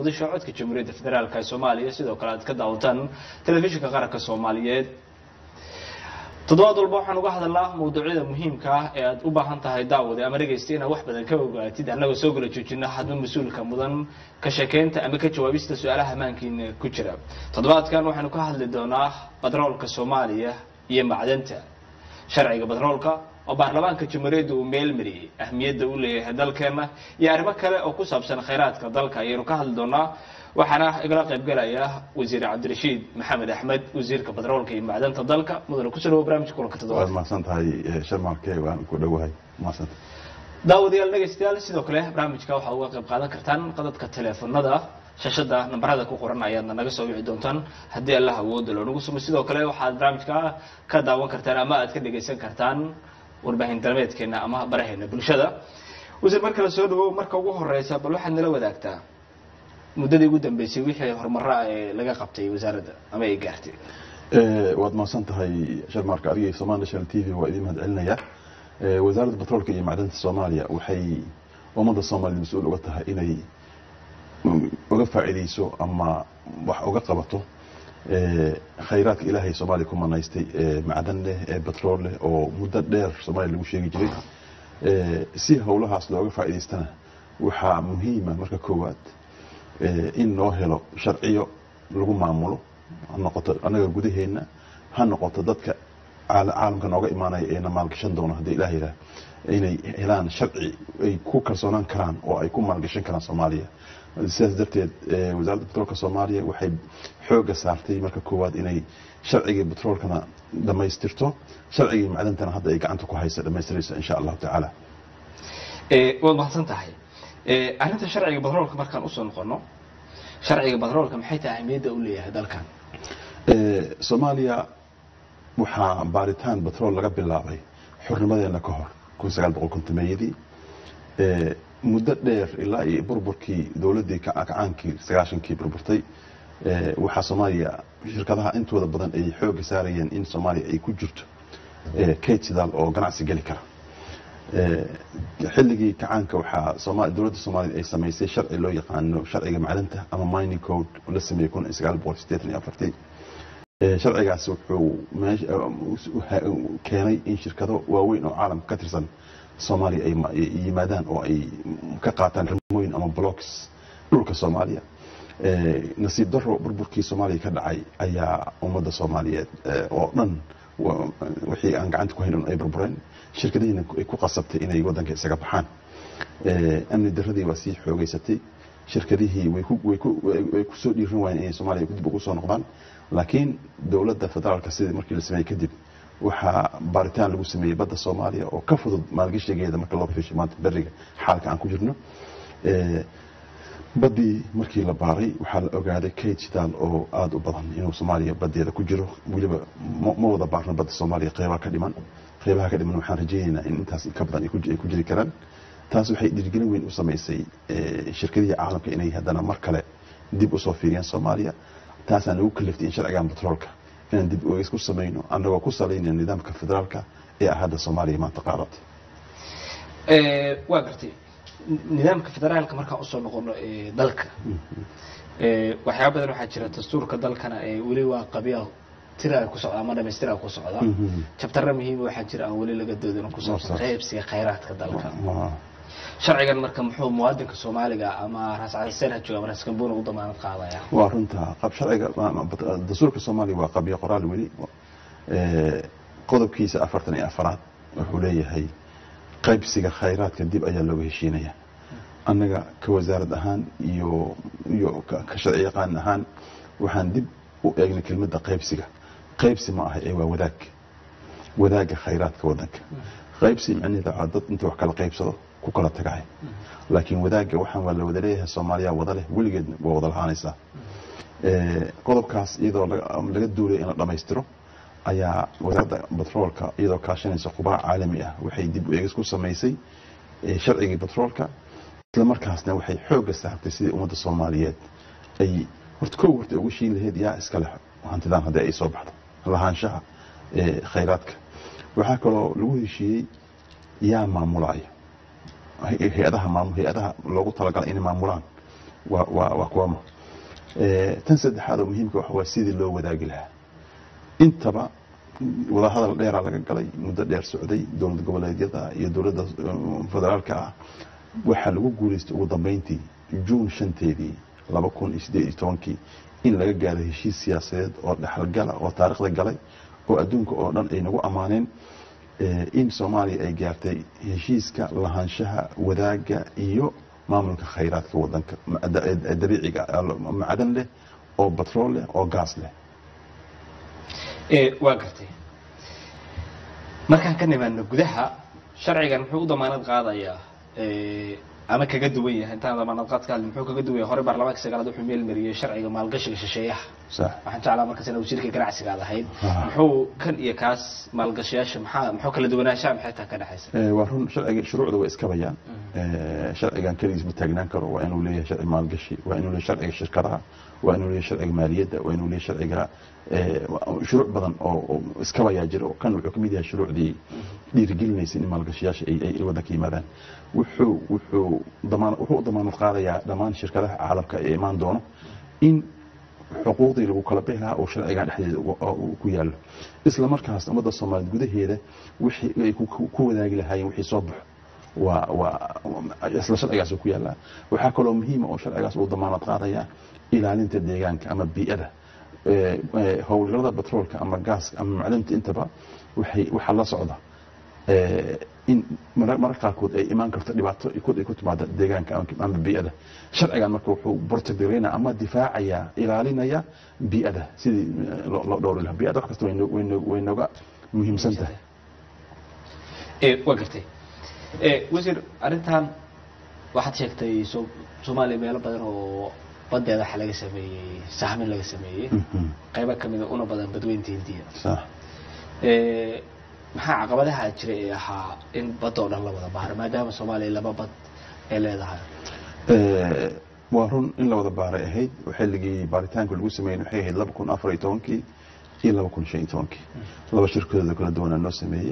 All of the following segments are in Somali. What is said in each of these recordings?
muqdisho codka jamhuuriyadda federaalk ee soomaaliya sidoo kale aad ka daawataan telefishinka qaranka soomaaliyeed toddobaad walba waxaan uga hadalnaa mawduucyada muhiimka ah ee aad u baahan tahay daawade ama dhegaysta inaad wax badan ka ogaatid annagoo soo gala joojina hadba mas-uulka mudan ka sheekeynta ama ka jawaabista su-aalaha amaankiina ku jira toddobaadkan waxaanu ka hadli doonaa batroolka soomaaliya iyo macdanta sharciga batroolka oo baarlamaanka jamhuuriyadda uu meelmariyey ahmiyadda u leeyahay dalkeena iyo arrimo kale oo ku saabsan khayraadka dalka ayaynu ka hadli doonaa waxaana igala qaybgalaya wasiir cabdirashiid maxamed axmed wasiirka batroolka iyo macdanta dalka mudane ku soo dhawo barnamijka kulanka waad toddobaad mahadsan tahay sharmarke waan ku dhowahay mahadsan daawadayaal dhegaystayaal sidoo kale barnaamijka waxaad uga qayb qaadan kartaan qadadka teleefanada shashada nambarada ku qoran ayaadna naga soo wici doontaan haddii allah awooda loonagu sumo sidoo kale waxaad barnaamijka ka daawan kartaan ama aad ka dhegaysan kartaan warbaahin dalmeedkeena ama baraheena bulshada wasiir marka la soo dhawow marka ugu horeysa bal waxaad nala wadaagtaa muddadii ugu dambeysay wixii horumara ee laga qabtay wasaaradda ama ay gaartay waad mahadsan tahay sharmarka adiga iyo somal national t v waa idin mahad celinaya Eh, wasaaradda batroolka iyo macdanta soomaaliya waxay ummadda soomaaliyed mas-uul uga tahay inay mm, uga faa'iideyso ama wax uga qabato eh, khayraadka ilaahay soomaaliya ku manaystay ee macdan leh ee batrool leh oo muddo dheer soomaaliya lagu sheegi jiray Eh, si howlahaas looga faa'iidaystana waxaa muhiima marka koowaad eh, in loo helo sharciyo lagu maamulo ha noqoto annaga gudaheenna ha noqoto dadka caala- caalamka nooga imaanaya eena maalgashan doono haddii ilaah yidhaah inay helaan sharci ay ku kalsoonaan karaan oo ay ku maalgashan karaan soomaaliya sidaas darteed eh, wasaaradda batroolka soomaaliya waxay xooga saartay marka koowaad inay sharcigii batroolkana dhammaystirto sharcigii macdantana hadda ay gacanta ku haysa dhammaystiraysa insha allahu tacaala Eh, waad mahadsan tahay Eh, arrinta sharciga batroolka markaan usoo noqono sharciga batroolka maxay tahay ahmiyadda u leeyahay dalkan Eh, soomaaliya waxaa baaritaan batrool laga bilaabay xornimadeena ka hor kun sagaal boqol kontomeeyadii Eh, muddo dheer ilaa iyo burburkii dowladdii ka- kacaankii sagaashankii burburtay eh, waxaa soomaaliya shirkadaha intooda badan ay xooga saarayeen in soomaaliya ay ku jirto eh, kayd sidaal oo ganacsi geli kara Eh, xilligii kacaanka waxaa Sooma- dowladda soomaaliya ay samaysay sharci loo yaqaano sharciga macdanta ama mining code oo la sameeyey kun sagaal boqol sideetan iyo afartii Eh, sharcigaas wuxuu meesha- eh, u- keenay in shirkado waaweyn oo caalamka ka tirsan soomaaliya ay ma- ay yimaadaan oo ay ka qaataan rimooyin ama blocks dhulka soomaaliya Eh, nasiib daro burburkii soomaaliya ka dhacay ayaa ummadda soomaaliyeed eh, oo dhan wa- wixii aan gacanta ku haynin ay burbureen shirkadihiina ay ku qasabtay inay waddanka isaga baxaan Eh, amni daradii waa sii xoogeysatay shirkadihii way ku- way ku- way- way kusoo dhiiran waayeen inay soomaaliya dib ugu soo noqdaan laakiin dowladda federaalka sidii markii la sameeyey kadib waxaa baaritaan lagu sameeyey badda soomaaliya oo ka fudud maalgashigeeda marka loo fiishay maanta beriga xaalka aan ku jirno Eh, baddii markii la baaray waxaa la ogaaday kayd shidaal oo aada u badan inuu soomaaliya badeeda ku jiro weliba ma ma wada baarno badda soomaaliya qeybaha ka dhiman qeybaha ka dhiman waxaan rajaynaynaa in intaas ka badan ay ku ji- ay ku jiri karaan taas waxay dhiirigelin weyn u samaysay eh, shirkadihii caalamka inay haddana mar kale dib usoo fiiriyaan soomaaliya taasaan ugu kaliftay in sharcigan batroolka inaan dib ueegis ku samayno annagoo ku salaynaya nidaamka federaalka ee ah hadda soomaaliya maanta qaadatay Eh, waa gartay N- nidaamka federaalka markaan usoo noqono ee dalka Eh, waxyaaba badan waxaa jira dastuurka dalkana ee weli waa qabya tira ay ku socda ama dhamaystira ku socda Mhm. jabtara muhiima waxaa jira aan weli laga doodin oo ku saabsan Waa sax. qaybsiga khayraadka dalka Waa- sharcigan marka muxuu muwaadinka soomaaliga ama raas caliseyn ha jooga ama raas gamboona u damaanad qaadaya waa runta qab sharciga ma- ma- dastuurka soomaaliya waa qabyo qoraal weli Eh, qodobkiisa afartan iyo afaraad wuxuu leeyahay qaybsiga khayraadka dib ayaa looga heshiinaya annaga ka wasaarad ahaan iyo iyo ka ka sharci yaqaan ahaan waxaan dib u eegnay kelmadda qaybsiga qaybsi ma aha ee waa wadaag wadaagga khayraadka waddanka qaybsi macnaheeda waa dad inta wax kala qaybsado ku kala tagahay laakiin wadaagga waxaan waa la wada leeyahay soomaaliya wada leh weligeed waa wada lahaanaysaa Eh, qodobkaas iyadoo laga laga duulay in la dhammaystiro ayaa wasaaradda batroolka iyadoo kaashanaysa khubaa caalami ah waxay dib u eegis ku samaysay eh, sharcigii batroolka isla markaasna waxay xoogga saartay sidii ummadda soomaaliyeed ay horta kow horta ugu shiin lahayd yaa iska leh hantidaan haddii ay soo baxdo lahaanshaha eh, khayraadka waxaa kaloo lagu heshiiyey yaa maamulaya hay- hay-adaha maamul hay-adaha loogu talagalay inay maamulaan waa waa waa kuwama Eh, tan saddexaad oo muhiimka waxa waa sidii loo wadaagi lahaa intaba wadahadal dheeraa laga galay muddo dheer socday dowlad goboleedyada iyo dowladda um, federaalka ah waxaa lagu guulaystay ugu dambeyntii juun shanteedii laba kun iyo siddeed iyo tobankii in laga gaaro heshiis siyaasadeed oo dhexalgala oo taariikhda galay oo adduunka oo dhan ay nagu ammaaneen eh, in soomaaliya ay gaartay heshiiska lahaanshaha wadaaga iyo maamulka khayraadka wadanka ma- da- eh, dabiiciga ah, macdan leh oo batrool leh oo gaas leh ee waa gartay markaan ka nimaadno gudaha sharcigan muxuu u damaanad qaadayaa ee, ama kaga duwan yahay intaan damaanad qaad ka hadlin muxuu kaga duwan yahay hore baarlamaanka sagaalaad wuxuu meel mariyey sharciga maalgashiga shisheeyaha sax waxaan jeclaa markaas inaa wasiirka ganacsiga aad ahayd Ah. muxuu kan iyo kaas maalgashayaasha maxaa muxuu kala duwanaanshaha maxay taa ka dhexaysa Eh, waa run sharciga shuruucda way iska bayaan Eh, sharcigan keligiis ma taagnaan karo waa inuu leeyahay sharci maalgashi waa inuu leeyahay sharciga shirkadaha waa inuu leeyahay sharciga maaliyadda waa inuu leeyahay sharciga eh, shuruuc badan oo oo iska bayaa jira oo kan wuxuu ka mid yahay shuruucdii dhiirigelinaysa in maalgashiyaasha ay ay waddanka yimaadaan wuxuu wuxuu damaan wuxuu u damaanad qaadayaa dhammaan shirkadaha caalamka ee imaan doono in xuquuqdii lagu kala bixi lahaa oo sharcigan dhexdeeda ugu- oo uu ku yaallo isla markaas ummadda soomaaliyeed gudaheeda wixii ay ku- ku ku wadaagi lahaayeen wixii soo baxo waa waa isla sharcigaas uu ku yaallaa waxaa kaloo muhiima oo sharcigaas uu damaanad qaadaya ilaalinta deegaanka ama bii'ada Eh, eh, howlgallada batroolka ama gaaska ama macdanta intaba waxay waxaa la socda eh, in marar marar qaarkood ay imaan karto dhibaato ay ku ay ku timaada deegaanka ama- ama bii'ada sharcigan marka wuxuu bortogaraynaya ama difaacaya ilaalinaya bii'ada sidii eh, loo loo dhowri lahaa bii'ada wax kasta way no- way no- way nooga muhiimsan tahay ee waa gartay ee wasiir arrintan waxaad sheegtay so- soomaaliya meelo badan oo badeeda waxa laga sameeyey sahmin laga sameeyey Mhm. qaybo kamida una badan badweynta hindiya sax ee maxaa caqabadaha jira ee ahaa in badoo dhan la wada baaro maadaama soomaaliya laba bad ay leedahay Eh, waa run in la wada baaray ahayd oo xilligii baaritaanka lagu sameeyey waxay ahayd laba kun afar iyo tobankii iyo laba kun shan iyo tobankii laba shirkadooda kala duwanaa noo sameeyey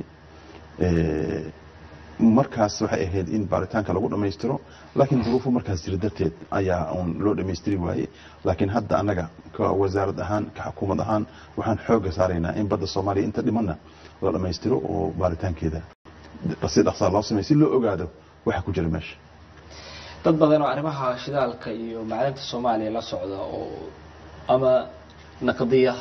Eh, markaas waxay ahayd in baaritaanka lagu dhammaystiro laakiin duruufo markaas jira darteed ayaa uun loo dhammaystiri waayey laakiin hadda annaga ka wasaarad ahaan ka xukuumad ahaan waxaan xoogga saaraynaa in badda soomaaliya inta dhimanna la dhammaystiro oo baaritaankeeda si dhaqsaa loo sameeyo si loo ogaado waxa ku jira meesha dad badan oo arrimaha shidaalka iyo macdanta soomaaliya la socda oo ama naqdiya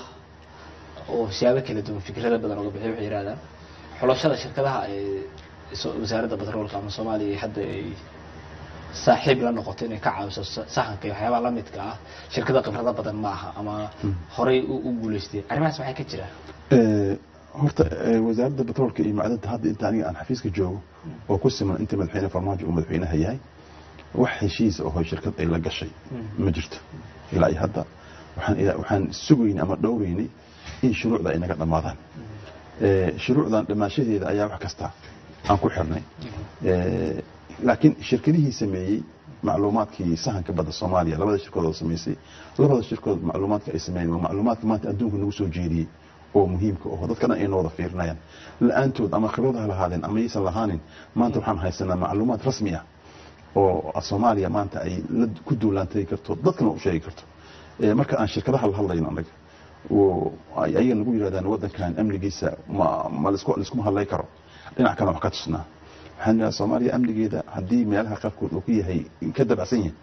oo siyaabo kala duwan fikrada badan oga bixiy waxay yidhahdaan xulashada shirkadaha ee so- wasaaradda batroolka ama soomaaliya hadda ay saaxiib la noqoto inay ka caawiso sa- sahanka iyo waxyaabaha lamidka ah shirkada khibrado badan ma aha ama horay u u guulaysteen arrimahaas waxay ka jiraan Eh, horta eh, wasaaradda batroolka iyo macdanta hadda inta aniga aan xafiiska joogo oo ku siman inta madaxweyne farmaajo uu madaxweynaha yahay wax heshiis oo shirkad ay la gashay ma jirto ilaa iyo hadda waxaan ilaa- waxaan sugaynay ama dhowraynay in shuruucda ay naga dhammaadaan Eh, shuruucdan dhammaashadeeda ayaa wax kasta aan ku xirnay Eh, laakiin shirkadihii sameeyey macluumaadkii sahanka badda soomaaliya labada shirkadood oo samaysay labada shirkadood macluumaadka ay sameeyeen waa macluumaadka maanta adduunka nagu soo jeediyey oo muhiimka oo dadka dhan ay noo wada fiirinayaan la-aantood ama khibrad ha lahaadeen ama yaysan lahaanin maanta waxaan haysanaa macluumaad rasmi ah oo soomaaliya maanta ay la ku duulaantagi karto dadkana u sheegi karto Eh, marka aan shirkadaha la hadlayno annaga oo ay ayaga nagu yidhahdaan waddankan amnigiisa ma ma laisku laiskuma hadlay karo dhinac kale wax ka tusnaa waxaan idhaha soomaaliya amnigeeda haddii meelaha qaarkood uu ku yahay ka dabacsan yahay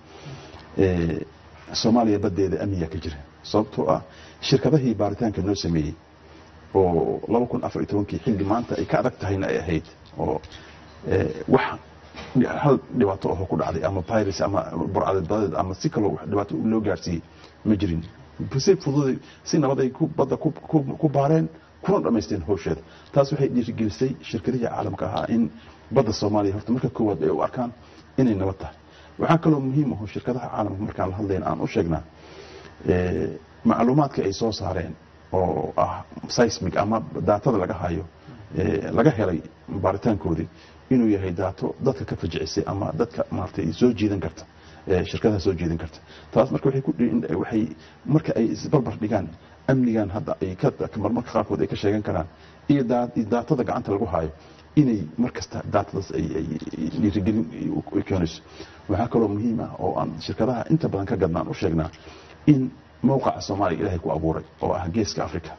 eh, soomaaliya badeeda amniga ka jira sababtoo ah shirkadahii baaritaanka noo sameeyey oo laba kun afar iyo tobankii xilli maanta ay ka adag tahayna ay ahayd oo eh, wax hal dhibaato oo ku dhacday ama virus ama burcadeed ama si kaloo wax dhibaato loo gaarsiiyey ma jirin si fudud si nabad ay ku badda ku- ku- ku baareen kuna dhammaysteen howsheeda taas waxay dhiirigelisay shirkadihii caalamka ahaa in badda soomaaliya horta marka koowaad ay u arkaan inay nabad tahay waxaa kaloo muhiim aho shirkadaha caalamka markaan la hadlayna aan u sheegnaa eh, macluumaadka ay soo saareen oo ah seismic ama daatada laga hayo eh, laga helay baaritaankoodii inuu yahay daato dadka ka fajicisay ama dadka maaragtay soo jiidan karta eh, shirkadaha soo jiidan karta taas marka waxay ku dhi- waxay marka ay isbarbar dhigaan amnigan hadda ay ka marmarka qaarkood ay ka sheegan karaan iyo daa- iyo daatada gacanta lagu hayo inay mar kasta daatadaas ay ay dhiirigelin u keenayso waxaa kaloo muhiim ah oo aan shirkadaha inta badan ka gadnaan u sheegnaa in mowqaca soomaaliya ilaahay ku abuuray oo ah geeska africa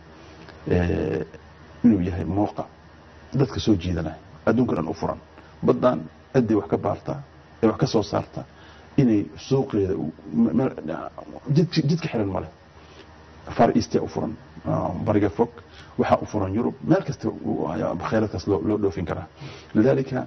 inuu yahay mowqac dadka soo jiidanaya adduunka dhan u furan baddan ciddii wax ka baarta ee wax ka soo saarta inay suuqeeda jidka xiran male far eastia u furan bariga fog waxaa u furan yurub meel kasta kheyradkaas loo dhoofin karaa lidaalika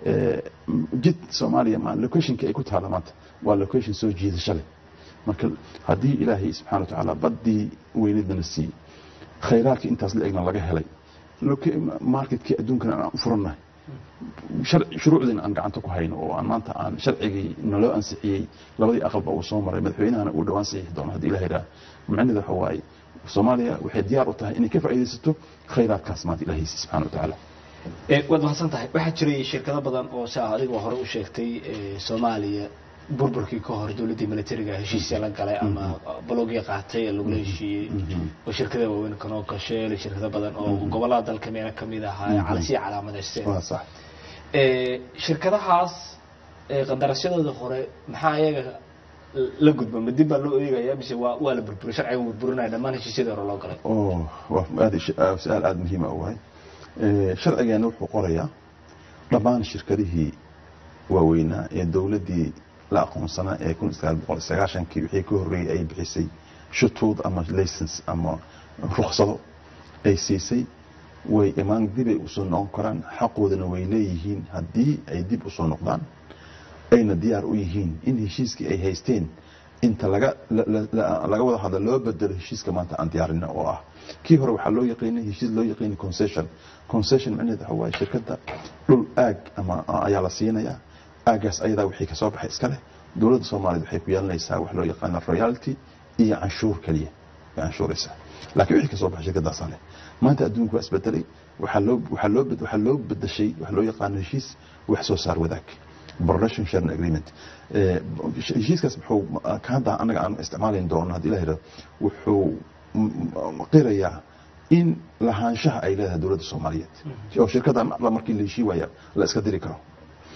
jid soomaaliya ma locationka ay ku taala maanta waa location soo jiidasho leh marka haddii ilaahay subxana wa tacaala baddii weynidana siiyey khayraadkii intaas la egna laga helay marketkii adduunkana aan u furannahay shuruucdiina aan gacanta ku hayno oo aan maanta aan sharcigii naloo ansixiyey labadii aqalba uu soo maray madaxweynahana uu dhowaan saxiixi doono haddii ilaha yidhaha macnaheeda waxa waaye soomaaliya waxay diyaar u tahay inay ka faa'iidaysato khayraadkaas maanta ilaahiisi subxana wa tacaala waad mahadsan tahay waxaa jiray shirkado badan oo si adigoo hore u sheegtay soomaaliya burburkii ka hor dowladdii militariga heshiisya la galay ama balogya qaatay ee lagula heshiiyey oo shirkada waaweyn kanoo gasheel shirkado badan oo gobollada dalka meelo kamid ahaa calasiya calaamadeysteen shirkadahaas qandaraasyadooda hore maxaa iyaga la gudba ma dib baa loo eegaya mise waa waa la burburay sharciga burburinaya dhammaan heshiisyadii hore loo galay waa aad su-aal aada muhiima u wahay sharcigeena wuxuu qorayaa dhammaan shirkadihii waaweynaa ee dowladdii la aqoonsanaa ee kun sagaal boqol sagaashankii wixii ka horreeyey ay bixisay shutuud ama license ama ruksado ay siisay way imaan dibay usoo noqon karaan xaqoodana way leeyihiin haddii ay dib usoo noqdaan ayna diyaar u yihiin in heshiiskii ay haysteen inta laga laga wada hadla loo bedelo heshiiska maanta aan diyaarina oo ah kii hore waxaa loo yaqiinay heshiis loo yaqiinay concession concession macnaheed waxa waaye shirkadda dhul aag ama ayaa la siinayaa aagaas ayadaa wixii kasoo baxay iska leh dowladda soomaaliyeed waxay ku yeelanaysaa wax loo yaqaana royalty iyo canshuur keliya way canshuuraysaa laakiin wixii kasoo baxay shirkaddaasaa leh maanta adduunku waa isbedelay waxaa loo waxaa loo waxaa loo bedeshay wax loo yaqaano heshiis wax soo saar wadaag production sharing agreement heshiiskaas wuxuu ka hadda annaga aan isticmaalayn doono haddii la yidhahdo wuxuu qirayaa in lahaanshaha ay leedahay dowladda soomaaliyeed oo shirkadda markii la heshii waaya la iska diri karo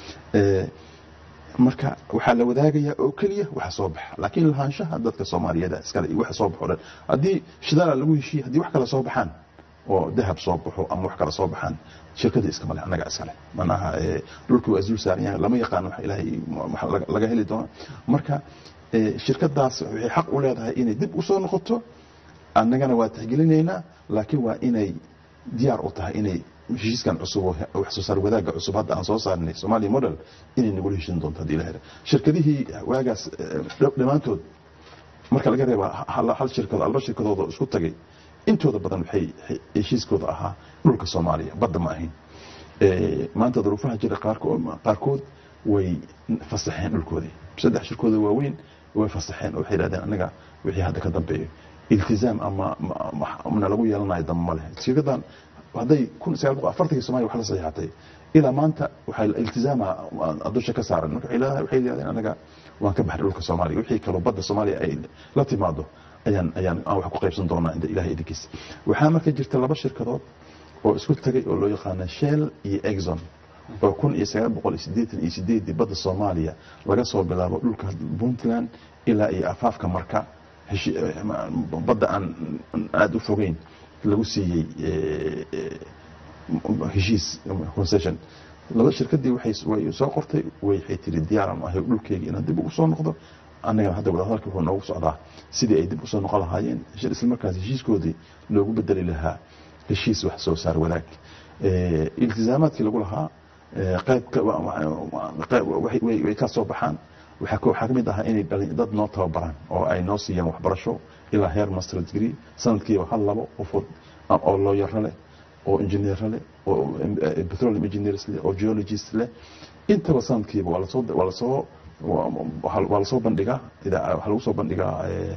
marka waxaa la wadaagayaa oo keliya waxa soo baxa laakiin lahaanshaha dadka soomaaliyeed iskale iyo waxa soo baxo dhan haddii shidaala lagu heshiiye haddii wax kale soo baxaan oo dahab soo baxo ama wax kale soo baxaan shirkadii iskama leh annaga iskale manaha dhulkii waa isdul saaran yahay lama yaqaano wax ilaahay laga heli doono marka shirkadaas waxay xaq u leedahay inay dib usoo noqoto annagana waa tixgelinaynaa laakiin waa inay diyaar u tahay inay heshiiskan cusub oo wax soo saar wadaagga cusub hadda aan soo saarnay Somalia model inay nagula heshin doonto hadii la helo shirkadihii waagaas dhammaantood marka laga reebo hal hal shirkad alba shirkadooda isku tagay intooda badan waxay heshiiskooda ahaa dhulka Soomaaliya badda ma ahayn maanta duruufaha jira qaarkood qaarkood way fasaxeen dhulkoodii saddex shirkooda waaweyn way fasaxeen oo waxay yidhahdeen anaga wixii hadda ka dambeeyo iltizaam ama mana lagu yeelanayo damba ma leh shirkadan hadday kun sagaal boqol afartankii Soomaaliya wax la saxiixatay ilaa maanta waxay iltizaama dusha ka saaran marka waxay leedahay waxay yidhahdeen anaga waan ka baxay dhulka Soomaaliya wixii kaloo badda Soomaaliya ay la timaado ayaan ayaan aan wax ku qaybsan doonaa inta ilaahay idinkiis waxaa marka jirta laba shirkadood oo isku tagay oo loo yaqaano Shell iyo Exxon oo kun iyo sagaal boqol iyo siddeetan iyo sideedii badda Soomaaliya laga soo bilaabo dhulka Puntland ilaa iyo afaafka marka badda aan aada u fogeyn lagu siiyey heshiis concession laba shirkadii waxay way soo qortay waxay tiri diyaaran ahay dhulkeygii inaan dib ugu soo noqdo annagana hadda wadahadalka wuxuu noogu socdaa sidii ay dib usoo noqon lahaayeen isla markaas heshiiskoodii loogu bedeli lahaa heshiis wax soo saar wadaag iltizaamaadkii lagu lahaa qayb way ka soo baxaan waxaa ka mid ahaa inay dad noo tababaraan oo ay noo siiyaan waxbarasho ilaa heer master degree sanadkiiba hal labo qofood oo looyaro leh oo engineero leh oo petroleum engineers leh oo geologist leh intaba sanadkiiba waa lasoo waa lasoo waa lasoo bandhigaa waxaa lagu soo bandhigaa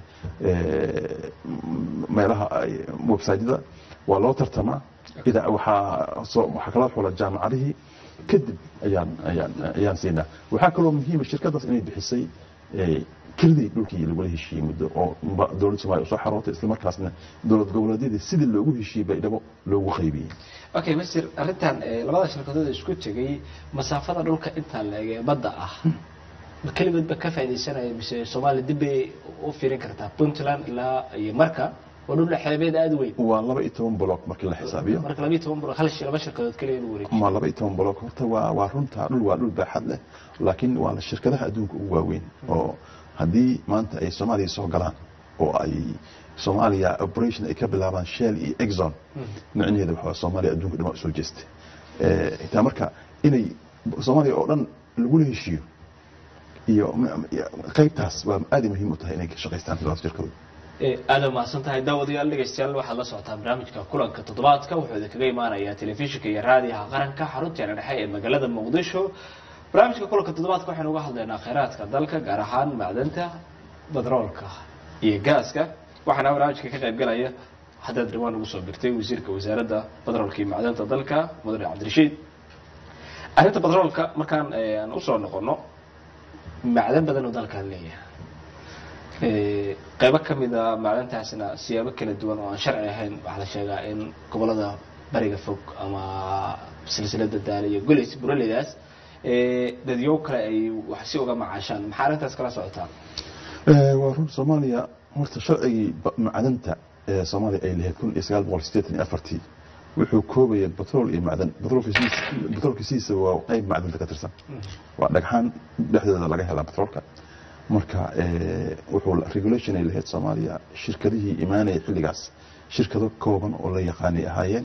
meelaha websiteyada waa loo tartamaa ida waxaa soo waxaa kala xula jaamacadihii kadib ayaan ayaan ayaan siinaa waxaa kaloo muhiima shirkadaas inay bixisay kelidii dhulkii lagula heshiiyey muddo oo ba- dowladda soomaaliya usoo xarootay islamarkaasna dowlad goboleedyadii sidii loogu heshiiyey baydhabo loogu qaybiyey okay masir arrintan eh, labada shirkadood ee isku tegay masaafada dhulka intaa la eg ee badda ah ma keligoodba ka faaidaysanaya mise soomaaliya dib bay u fiirin kartaa puntland ilaa iyo marka waa dhul xeebeed aada u weyn waa laba iyo toban block markii la xisaabiyo marka labiyo toban buro hal shi- laba shirkadood keliya inuu wareejiyo ma laba iyo toban block horta waa waa runta dhul waa dhul baaxad leh laakiin waa la shirkadaha adduunka ugu waaweyn oo haddii maanta ay soomaaliya soo galaan oo ay soomaaliya operation ay ka bilaabaan shell iyo exxon micnaheeda waxaa soomaaliya adduunka dhama usoo jeestay Eh, xitaa marka inay soomaaliya oo dhan lagula heshiiyo iyo m- iyo qaybtaas waa aad ay muhiim u tahay inay ka shaqaystaan labada shirkadood Eh, aad u mahadsan tahay daawadayaal dhegeystayaal waxaad la socotaan barnaamijka kulanka toddobaadka wuxuu idinkaga imaanayaa telefishinka iyo raadiyaha qaranka xarunteena dhexe ee magaalada muqdisho barnaamijka kulanka toddobaadka waxaynu uga hadlaynaa kheyraadka dalka gaar ahaan macdanta badroolka iyo gaaska waxaana barnaamijka ka qayb galaya haddaad dhawaan ugu soo birtay wasiirka wasaaradda badroolka iyo macdanta dalka mudane cabdirashiid arrinta badroolka markaan eh, aan usoo noqono macdan badan oo dalkan leeyahay Eh, qaybo ka mid a macdantaasna siyaabo kala duwan oo aan sharci ahayn waxaa la sheegaa in gobolada bariga fog ama silsilada daale iyo goleys buraleydaas eh, dadyow kale ay wax si uga macaashaan maxaa arrintaas kala socotaan Eh, waa run soomaaliya horta sharcigii ba- macdanta ee soomaaliya ay lahayd kun iyo sagaal boqol sideetan iyo afartii wuxuu koobaya batrool iyo macdan batroolka sidiisa batroolka sidiisa waa qayb macdanta ka tirsan waa dhagxaan dhexdeeda laga helaa batroolka marka eh, wuxuu regulation ay lahayd soomaaliya shirkadihii imaanaya xilligaas shirkado kooban oo la yaqaanay ahaayeen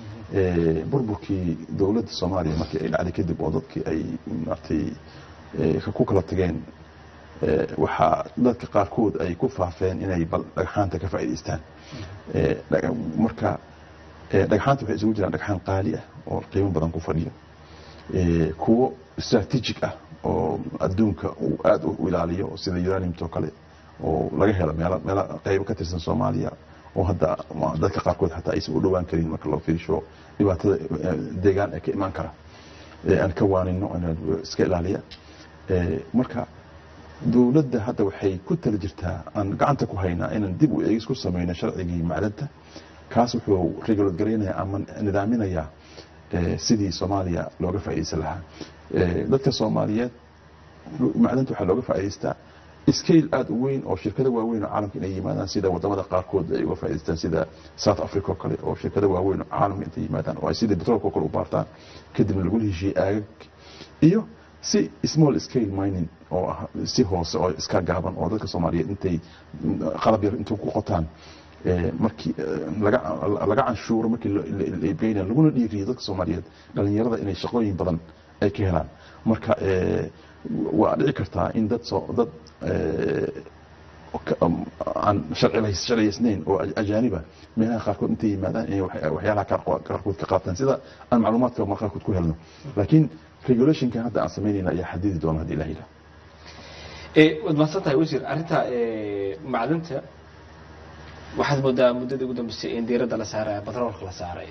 Eh, burburkii dowladda soomaaliya markii ay dhacday kadib oo dadkii ay maaragtay eh, ku kala tageen Eh, waxaa dadka qaarkood ay ku faafeen inay bal dhagxaanta ka faa'iidaystaan Eh, dhaga- marka eh, dhagxaanta waxay isugu jiraan dhagxaan qaali ah oo qiimo badan ku fadhiyo Eh, kuwo strategic ah oo adduunka uu aad u ilaaliyo sida uraniumto kale oo laga helo meelo meelo qaybo ka tirsan soomaaliya oo hadda ma- dadka qaarkood xataa aysan u dhowaan karin marka loo fiirsho dhibaatada eh, deegaan ee ka imaan kara ee aan ka waanino inaan iska ilaaliya Eh, marka dowladda hadda waxay ku tala jirtaa aan gacanta ku haynaa inaan dib u eegis ku sameyno sharcigii macdanta kaas wuxuu regulate garaynaya ama nidaaminayaa eh, sidii soomaaliya looga faa'iidaysan lahaa Eh, dadka soomaaliyeed macdanta waxaa looga faa'iidaystaa scale aad u weyn oo shirkado waaweyn oo caalamka inay yimaadaan sida wadamada qaarkood ay uga faa'iidaystaan sida south africa oo kale oo shirkado waaweyn oo caalamka intay yimaadaan oo ay sidii petrolka oo kale u baartaan kadibna lagu heshiiyey aagag iyo si small scale mining oo ah si hoose oo iska gaaban oo dadka soomaaliyeed intay qalab yar intuu ku qotaan eh, markii eh, laga laga canshuuro markii la- la la iibgeynaya laguna dhiiriyo dadka soomaaliyeed dhalinyarada inay shaqooyin badan ay ka helaan marka eh, waa dhici kartaa in dad soo dad eh, ka- um, aan sharcilays- sharciyaysnayn oo aj- ajaaniba meelaha qaarkood intay yimaadaan inay wax- waxyaalaha qaar- qaarkood ka qaataan sida aan macluumaadka mar qaarkood ku helno laakiin regulationkan hadda aan samaynayna ayaa xadidi doona haddii ilaha yidhaha Eh, waad mahadsan tahay wasiir arrinta eh, macdanta waxaad moodaa muddadii ugu dambeysay in diiradda la saaraya batroolka la saaray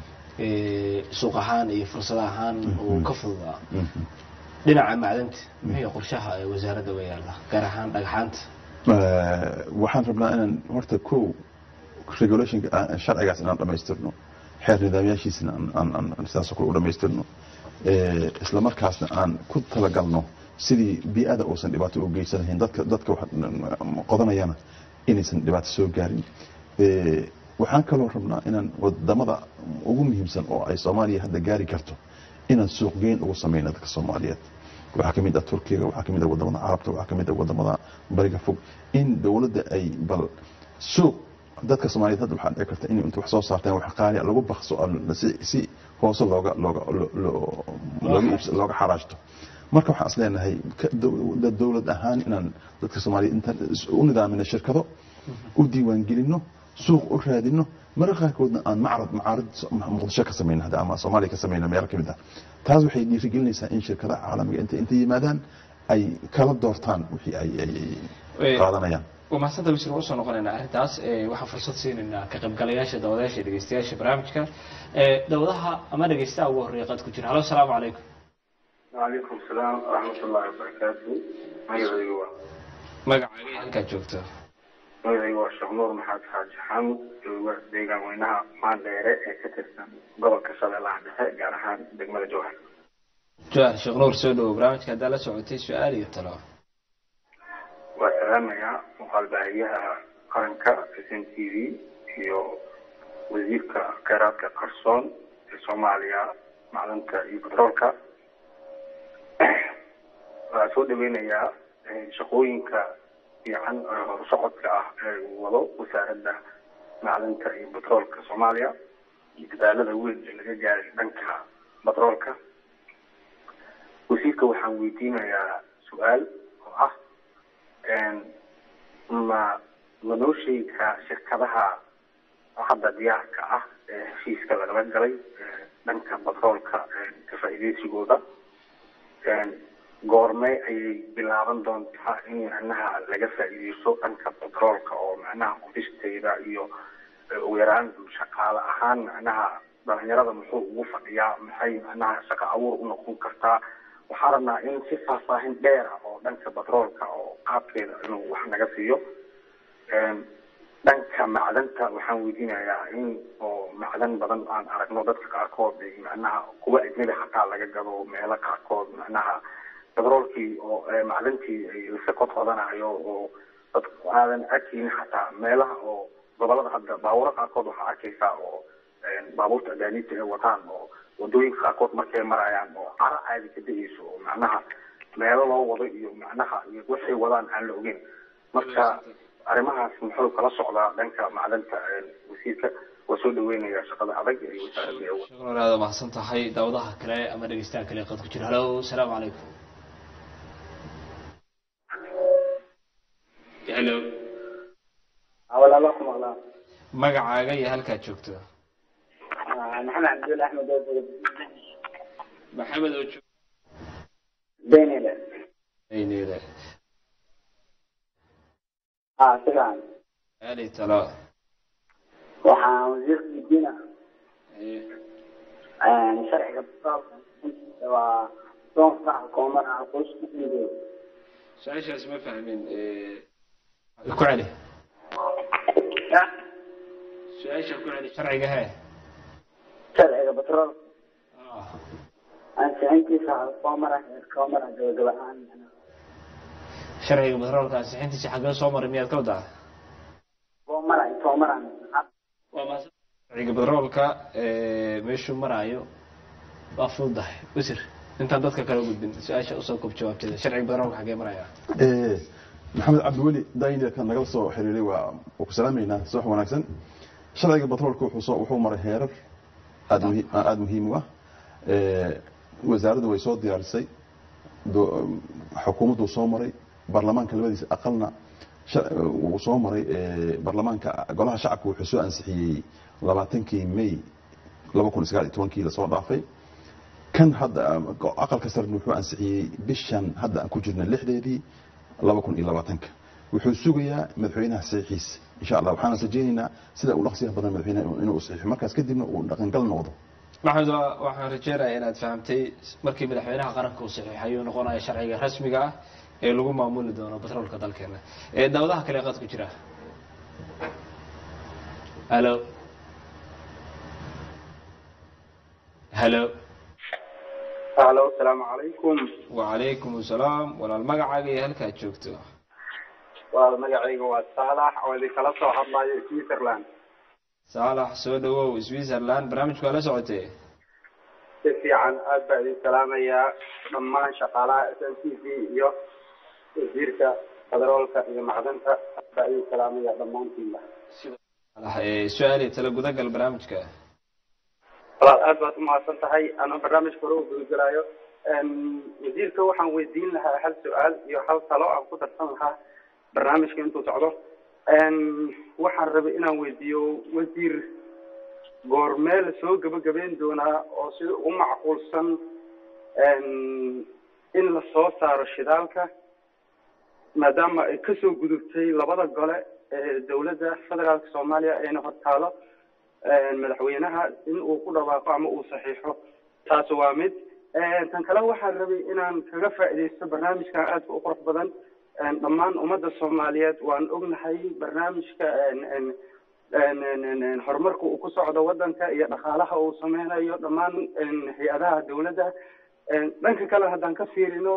Eh, suuq ahaan iyo fursad ahaan uu ka fududaa dhinaca macdanta muxuu qorshaha ee wasaaradda uga yaala gaar ahaan dhagxaanta Eh, waxaan rabnaa inaan horta kow regulationka aan- sharcigaas inaan dhamaystirno xeer nidaamyaashiisana aan- aan- aan- aan sidaasoo kale u dhamaystirno Eh, isla markaasna aan ku talagalno sidii bii'ada uusan dhibaato u geysanahayn dadka dadka wax qodanayana inaysan dhibaato soo gaarin Eh, waxaan kaloo rabnaa inaan wadamada ugu muhiimsan oo ay soomaaliya hadda gaari karto inaan suuqgeyn ugu sameyno dadka soomaaliyeed waxaa ka mid ah turkiga waxaa ka mid ah wadamada carabta waxaa ka mid ah wadamada bariga fog in dowladda ay bal suuq dadka soomaaliyeed hadda waxaa dhici karta in inta wax soo saartaan wax qaali ah lagu bakso oo si, si hoose looga looga lo- lo- looga iibs- looga xaraashto marka waxaan is leenahay ka- dow- dad dowlad ahaan inaan dadka soomaaliyeed intaan is- u nidaamino shirkado u diiwaangelino suuq u raadino mararka qaarkoodna aan macrad macaarid so- muqdisho ka samayno hadda ama soomaaliya ka samayno meelo ka mid ah taas waxay dhiirigelinaysaa in shirkadaha caalamiga inta inta yimaadaan ay kala doortaan wixii ay ay ay Eh, qaadanayaan waa mahadsantahay wasiir waan usoo noqonaynaa arrintaas Eh, waxaan fursad siinaynaa ka qaybgalayaasha dawadayaasha iyo dhegeystayaasha barnaamijka Eh, dawadaha ama dhegeystaha ugu horreeya qad ku jira halo asalaamu calaykum وعليكم السلام ورحمة الله وبركاته magacaygu waa magacaaga iyo halkaad joogto magacayga waa sheekh nuur maxamed xaaji xaamud jooga deegaan weynaha maandheere ee ka tirsan gobolka shabeellaha dhexe gaar ahaan degmada jowhar jawahar sheekh nuur soo dhawow barnaamijka haddaa la socotay su-aal iyo talo waa salaamayaa muuqaalbaahiyaha qaranka s n t v iyo wasiirka kheyraadka qarsoon ee soomaaliya macdanta iyo batroolka waxaa soo dhaweynayaa shaqooyinka fiican ee horusocodka ah ee uu wado wasaaradda macdanta iyo batroolka soomaaliya iyo dadaalada weyn ee laga gaaray dhanka batroolka wasiirka waxaan weydiinayaa su-aal oo ah ma ma noo sheegi karaa shirkadaha hadda diyaarka ah ee heshiiska lagala galay dhanka batroolka ka faa'iideysigooda goormee ayay bilaaban doontaa in macnaha laga faa'iideysto dhanka batroolka oo macnaha qodisteeda iyo ugu yaraan shaqaale ahaan macnaha dhalinyarada muxuu ugu fadhiyaa maxay macnaha shaqo abuur u noqon kartaa waxaa rabnaa in si faahfaahin dheera oo dhanka batroolka oo qaabkeeda inuu wax naga siiyo dhanka macdanta waxaan weydiinayaa in oo macdan badan aan aragno dadka qaarkood macnaha kuwa ajnabi xataa laga gado meelo qaarkood macnaha batroolkii oo macdantii ay lase kod qodanayo oo dadku aadan arkeynin xataa meelaha oo gobolada hadda baaburo qaarkood waxaa arkaysaa oo baabuurta adaaniibta ay wataan oo wadooyinka qaarkood markay marayaan oo cara caadi ka da-eyso oo macnaha meelo loo wado iyo macnaha iyo waxay wadaan aan la ogeyn marka arrimahaas muxuu kala socdaa dhanka macdanta wasiirka waa soo dhaweynaya shaqada adag ee wasaaradda ee sheekh nuur aada mahadsan tahay daawadaha kale ama dhegeystaha kale qad ku jira halo asalaamu calaykum helo walaalo ku maqlaa magacaaga iyo halkaad joogto maxamed cabdulla axmed oo maxamed oo joog benile ayneeda ah sidan ali talo waxaan wasiirka weydiina sharciga batroolka waa doonka xukuumada qoysku dhiibo su-aashaas ma fahmin ku celi su-aasha ku celi sharciga hee sharciga batroolka ansixintiisa xukuumada xukuumada gabagaba-aan sharciga batroolka ansixintiisa xaggee soo maray miyaad ka wadaa xukuumada xukuumada waa mahadsan sharciga batroolka meeshuu maraayo waa fududahay wasir intaan dadka kale gudbin su-aasha usoo koob jawaabteeda sharciga batroolka xaggee maraya maxamed cabdiweli daynilka nagala soo xiriiray waa waa ku salaamaynaa subax wanaagsan sharciga batroolka wuxuu soo wuxuu maray heerar aada muhiim aada muhiim u ah wasaaraddu way soo diyaarisay do- xukuumaddu soo maray baarlamaanka labadiisa aqalna sha- wuu soo maray baarlamaanka golaha shacabka wuxuu soo ansixiyey labaatankii may laba kun sagaal iyo tobankii lasoo dhaafay kan hadda aqalka sarena wuxuu ansixiyey bishan hadda aan ku jirna lixdeedii laba kun iyo labaatanka wuxuu sugayaa madaxweynaha saxiixiisa insha allah waxaan rajaynaynaa sida uu dhaqsiyaha badan madaxweynaha inuu saxiixo markaas kadibna uu dhaqangal noqdo maxamed waa- waxaan rajeynayaa inaad fahamtay markii madaxweynaha qaranka uu saxiixay uu noqonaya sharciga rasmiga ah ee lagu maamuli doono batroolka dalkeena ee daawadaha kale qad ku jira halo halo halo asalaamu calaykum wacalaykum asalaam walaal magacaaga iyo halkaad joogto waa magacayga waa saalax oo idinkala soo hadlayo switzerland saalax soo dhawow switzerland barnaamijku waa la socotee si fiican aad baa idin salaamayaa dhammaan shaqaalaha s n t v iyo wasiirka federaalka iyo macdanta aad baa idin salaamaya dhammaantiinba Saalax, ee, su-aal iyo talo gudagal barnaamijka walaal aad baad umahadsan tahay anoo barnaamijka hore u gudagelaayo wasiirka waxaan weydiin lahaa hal su-aal iyo hal talo aan ku darsan lahaa barnaamijka intuu socdo waxaan rabay inaan weydiiyo wasiir goormee la soo gabagabeyn doonaa oo sida ugu macquulsan in la soo saaro shidaalka maadaama ay kasoo gudubtay labada gole ee dowladda federaalka soomaaliya ayna hortaalo madaxweynaha in uu ku dhawaaqo ama uu saxiixo taas waa mid tan kale waxaan rabay inaan kaga faaidaysto barnaamijkan aadka u qurux badan dhammaan ummadda soomaaliyeed waan ognahay barnaamijka horumarka uu ku socdo wadanka iyo dhaqaalaha uu sameynayo dhammaan hay-adaha dawladda dhanka kale haddaan ka fiirino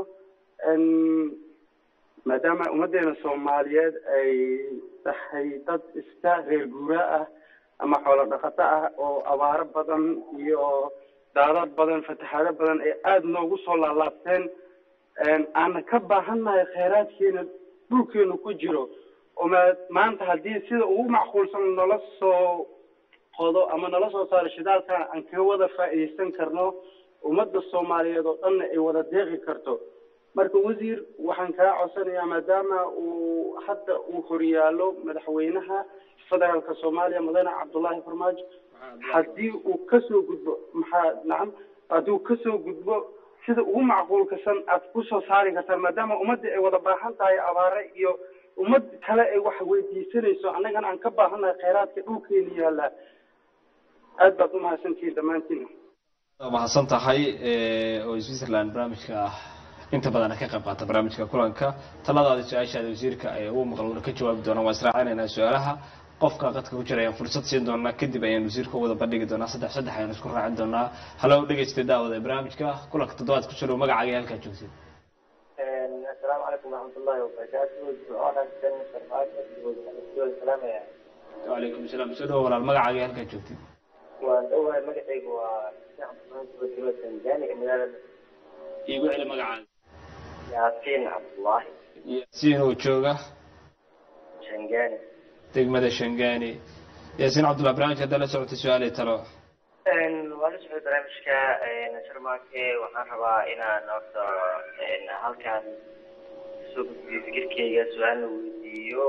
maadaama ummaddeena soomaaliyeed ay tahay dad iska reer guuraa ah ama xoolo dhaqato ah oo abaaro badan iyo daadad badan fatahaado badan ay aada noogu soo laalaabteen aana ka baahannahay kheyraadkeena dhulkeenu ku jiro oo ma maanta haddii sida ugu macquulsan nala soo qodo ama nala soo saaro shidaalkan aan ka wada faa'iidaysan karno ummadda soomaaliyeed oo dhanna ay wada deeqi karto marka wasiir waxaan kaa codsanayaa maadaama uu hadda uu horyaalo madaxweynaha federaalka soomaaliya mudane cabdullaahi farmaajo haddii uu kasoo gudbo maxaa nacam haddii uu kasoo gudbo sida ugu macquulkasan aad kusoo saari kartaan maadaama ummadda ay wada baahan tahay abaare iyo ummad kale ay wax weydiisanayso annagana aan ka baahannahay kheyraadka dhulkeena yaallaa aad baad umahadsantihiin dhammaantiin mahadsan tahay oo switzerland barnaamijka ah inta badan ka qayb qaata barnaamijka kulanka taladaada su-aashaada wasiirka ee ugu maqan ka jawaabi doonaa waan israacinaynaa su-aalaha qofka qadka ku jira ayaan fursad siin doonaa kadib ayaan wasiirka wada bandhigi doonaa saddex saddex ayaan isku raacin doonaa halo dhegeystay daawada barnaamijka kulanka toddobaad ku jiro magacaaga iyo halkaa joogtid asalaamu calaykum waraxmatullaahi wabarakaatu ducoonaagsan farmaajo salaamaya wacalaykum salaam soo dhawo walaal magacaaga iyo halkaa joogtid waan dhowahay magacaygu waa cabdulaahi tanzania magaalada iigu celi magacaaga yaasiin cabdullaahi yaasiin oo jooga shangani degmada shangani yaasiin cabdullah barnaamijka haddaa la socotay su-aal iyo talo waa la socday barnaamijka sharmaake waxaan rabaa inaan horta halkaan soo gudbiyo fikirkeyga su-aalna weydiiyo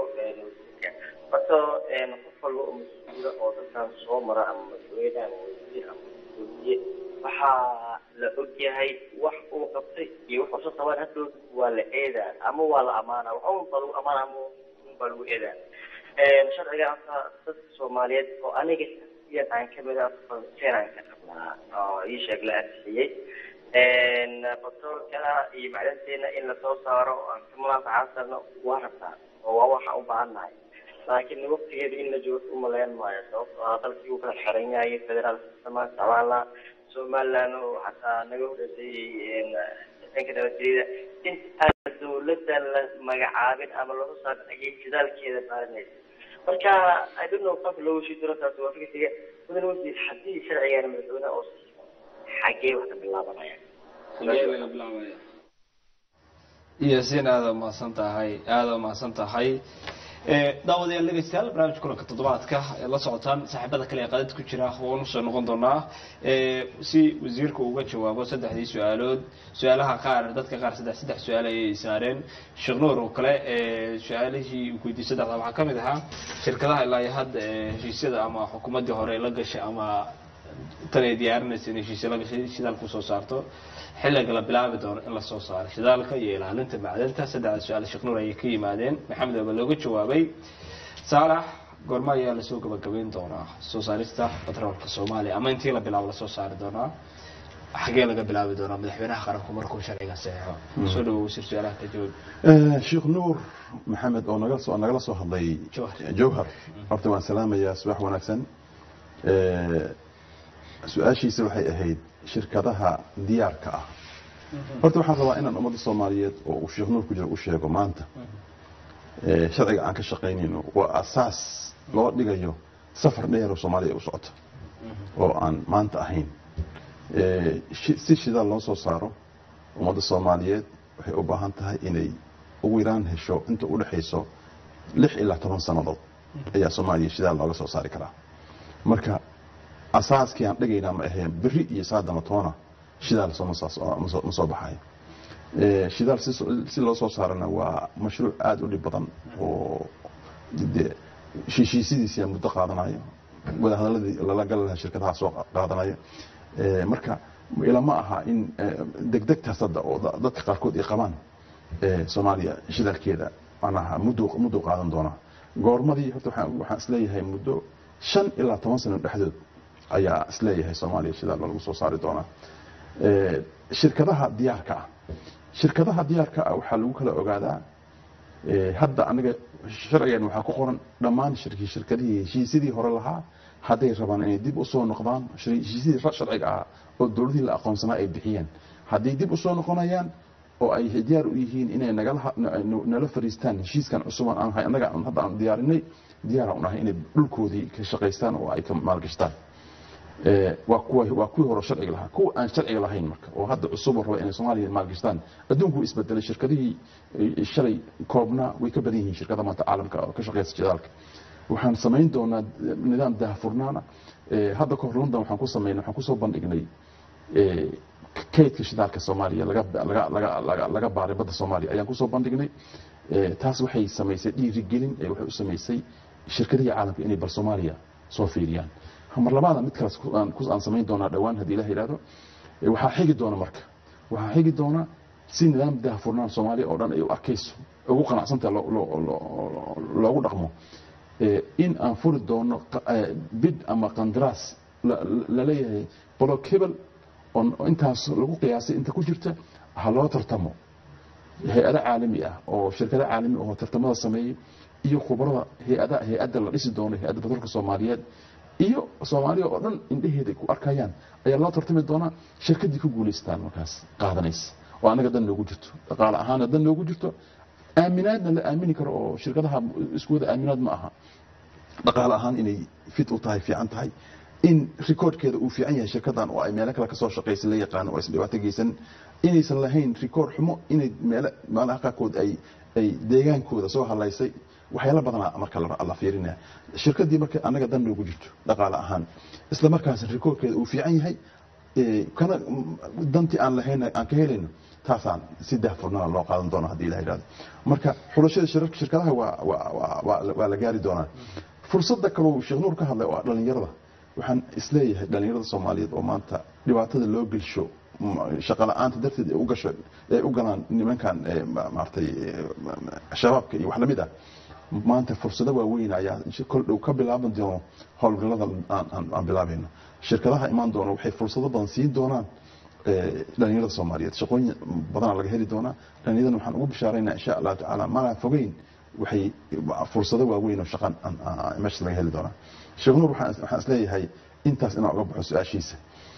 horta qof walba oo mas-uula oo dadkan soo mara ama mas-uuliyad ama wasiir ama mas-uuliye waxaa la ogyahay wax uu qabtay iyo wax usa qabaan hadhow waa la eedaa ama waa la amaana wax un baa lagu amaana ama un baa lagu eedaa sharciga horta dadka soomaaliyeed oo aniga iyan aan kamid ah feenaan ka qabnaa oo ii sheeg la ansixiyey batroolkana iyo macdanteena in lasoo saaro oo aan ka munaafacaadsanno waa rabtaa oo waa waxaan u baahannahay laakiin waqtigeeda in la joogo umaleyn maayo sababtoo ah dalkii uu kala xiran yahay federaal systema isticmaalna somaliland oo xataa naga horeysay dhanka nabadgelyada intaa dawladda la magacaabin ama lasoo saarin ayay jidaalkeeda baarinaysa marka i don't know qaabka loogu shii diro taasi waa fikirkayga mudan wasiir haddii sharcigan madaxweyne oo xagee wax ka bilaabanaya yaasiin aada umahadsan tahay aada umahadsan tahay daawadayaal dhegeystayaal barnaamijka kulanka toddobaadka ee la socotaan saaxiibada kale ee qadad ku jira waan usoo noqon doonaa si wasiirka uga jawaabo saddexdii su-aalood su-aalaha qaar dadka qaar saddex saddex su-aal ayay saareen sheekh nuur oo kale su-aalihii uu weydiiyey saddexda waxaa kamid ahaa shirkadaha ilaa iyo hadda heshiisyada ama xukuumaddii hore la gashay ama tan ay diyaarinaysa in heshiisya la gashay shidaalku soo saarto xilliga la bilaabi doono in lasoo saaro shidaalka iyo ilaalinta macdanta saddexda su-aal sheekh nuur ayay ka yimaadeen maxamed aba looga jawaabay saalax goorma ayaa lasoo gabagabeyn doonaa soo saarista batroolka soomaaliya ama intii la bilaabo lasoo saari doonaa xagee laga bilaabi doonaa madaxweynaha qaranku markuu sharciga saxeixo soo dhawo wasiir su-aalaha ka jawaab sheekh nuur maxamed oo naga soo nagala soo hadlay jowhar horta waan salaamayaa subax wanaagsan su-aashiisa waxay ahayd shirkadaha diyaarka ah horta waxaan rabaa inaan ummadda soomaaliyeed oo uu sheekh nuur ku jiro u sheego maanta sharciga aan ka shaqaynayno waa asaas loo dhigayo safar dheeroo soomaaliya u socoto oo aan maanta ahayn si shidaal loo soo saaro ummadda soomaaliyeed waxay u baahan tahay inay ugu yaraan hesho inta u dhexayso lix ilaa toban sannadood ayaa soomaaliya shidaal looga soo saari karaa marka asaaskii aan dhigaynaa ma aheen beri iyo saadama toona shidaal ma soo baxayo shidaal si loo soo saarana waa mashruuc aada u dhib badan oo de heshiisidiisiyaa muddo qaadanayo wadahadaladii lala gali lahaa shirkadaha soo qaadanayo marka ilama aha in degdegtaas hadda oo dadka qaarkood ay qabaan soomaaliya shidaalkeeda manaha muddo muddo qaadan doonaa goormadii horta waxaan isleeyahay muddo shan ilaa toban sano dhexdood ayaa isleeyahay soomaaliya shidaal lagu soo saari doonaa shirkadaha diyaarka ah shirkadaha diyaarka ah waxaa lagu kala ogaadaa Eh, hadda aniga sharcigan waxaa ku qoran dhammaan shirki shirkadihii heshiisyadii hore lahaa hadday rabaan inay dib usoo noqdaan shir- heshiisyadii ra- sharciga ahaa oo dowladihii la aqoonsanaa ay bixiyeen hadday dib usoo noqonayaan oo ay diyaar u yihiin inay nagala ha- na- na- nala fariistaan heshiiskan cusuban aan hay annaga aan hadda aan diyaarinay diyaaraan unahay inay dhulkoodii ka shaqaystaan oo ay ka maalgashtaan Eh, waa kuwa waa kuwii hore sharciga lahaa kuwa aan sharciga lahayn marka oo hadda cusub oo raba inay soomaaliya maalgashtaan adduunku wuu isbedelay shirkadihii eh, shalay koobnaa way ka badan yihiin shirkada maanta caalamka oo ka shaqeysa jidaalka waxaan samayn doonaa eh, nidaam daahfurnaana Eh, hadda kahor london waxaan ku samaynay waxaan kusoo bandhignay eh, kaydka shidaalka soomaaliya laga laga laga laga laga baaray badda soomaaliya ayaan kusoo bandhignay Eh, taas waxay samaysay dhiirigelin ee waxay u samaysay shirkadihii caalamka inay bal soomaaliya soo fiiriyaan mar labaada mid kale aan ku- aan samayn doonaa dhowaan haddii ilaah yidhahdo Eh, waxaa xigi doona marka waxaa xigi doona si nidaam daahfurnaan soomaaliya oo dhan ay u arkayso ugu qanacsantaha loo- loo- loo- loogu dhaqmo Eh, in aan furi doono qa- eh, bid ama qandaraas la- la- laleeyahay block hebel oo oo intaas lagu qiyaasay inta ku jirta ha loo tartamo hay-ado caalami ah oo shirkado caalami oo tartamada sameeyey iyo khubarada hay-ada hay-adda la dhisi doono hay-adda batroolka soomaaliyeed iyo soomaaliya oo dhan indheheeda ay ku arkayaan ayaa loo tartami doonaa shirkadii ku guulaystaan markaas qaadanaysa oo annaga dan noogu jirto dhaqaale ahaana dan noogu jirto aaminaadna la aamini karo oo shirkadaha isku wada aaminaad ma aha dhaqaale ahaan inay fit u tahay fiican tahay in rikoodhkeeda uu fiican yahay shirkadan oo ay meelo kale kasoo shaqaysa la yaqaano oo aysan dhibaato geysan inaysan lahayn rikoodh xumo inay meelo meelaha qaarkood ay ay deegaankooda soo halaysay waxyaalo badanaa marka la la fiirinaya shirkadii marka annaga dan noogu jirto dhaqaale ahaan isla markaas rikoodhkeeda uu fiican yahay ee, kana mm, dantii aan lahayn aan ka helayno taasaan si daahfurnaan loo qaadan doona haddii ilaha yidhahdo marka xulashada shir- shirkadaha waa waa waa- waa waa la gaari doonaa fursadda kaloo sheekh nuur ka hadlay oo ah dhalinyarada waxaan isleeyahay dhalinyarada soomaaliyeed oo maanta dhibaatada loo gelsho m- shaqo la-aanta darteed ay u gasho ay u galaan nimankan eh, ma- maaragtay eh, ma- ma- shabaabka iyo wax lamid ah maanta fursado waaweyn ayaa kol dhow ka bilaaban doono howlgallada aan- aan aan bilaabayno shirkadaha imaan doona waxay fursado badan siin doonaan eh, dhalinyarada soomaaliyeed shaqooyin badanaa laga heli doonaa dhalinyaradana waxaan ugu bishaaraynaa insha allahu tacaala mana fogeyn waxay fursado waaweyn oo shaqan aan- aan- meesha laga heli doonaa sheekh nuur waxaan waxaan isleeyahay intaas inaan uga baxo su-aashiisa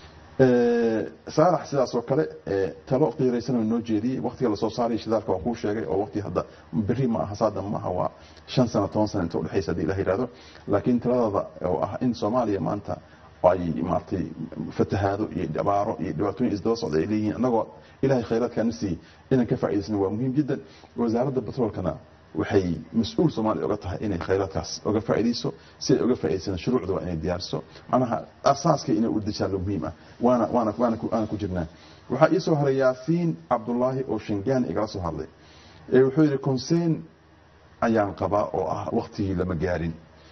Eh, saalax sidaas oo kale eh, talo qiiraysan oo noo jeediyey waqtiga lasoo saaray shidaalka waa kuu sheegay oo waqti hadda berri ma aha saada ma aha waa shan sano toban sano inta udhexaysa haddii ilaha yidhahdo laakiin taladada oo ah in soomaaliya maanta ay maaragtay fatahaado iyo abaaro iyo dhibaatooyin isdaba socda ay leeyihiin annagoo ilahay khayraadkaana siiyey inaan ka faa'idaysano waa muhiim jiddan wasaaradda batroolkana waxay mas-uul soomaaliya oga tahay inay khayraadkaas oga faa'iidayso si ay oga faa'idaysana shuruucda waa inay diyaariso macnaha asaaska inay u dejaallo muhiim ah waana waana waana ku- waana ku jirnaa waxaa ii soo haray yaasiin cabdullaahi oo shingaani igala soo hadlay ee wuxuu yidhi conseen ayaan qabaa oo ah waqtigii lama gaarin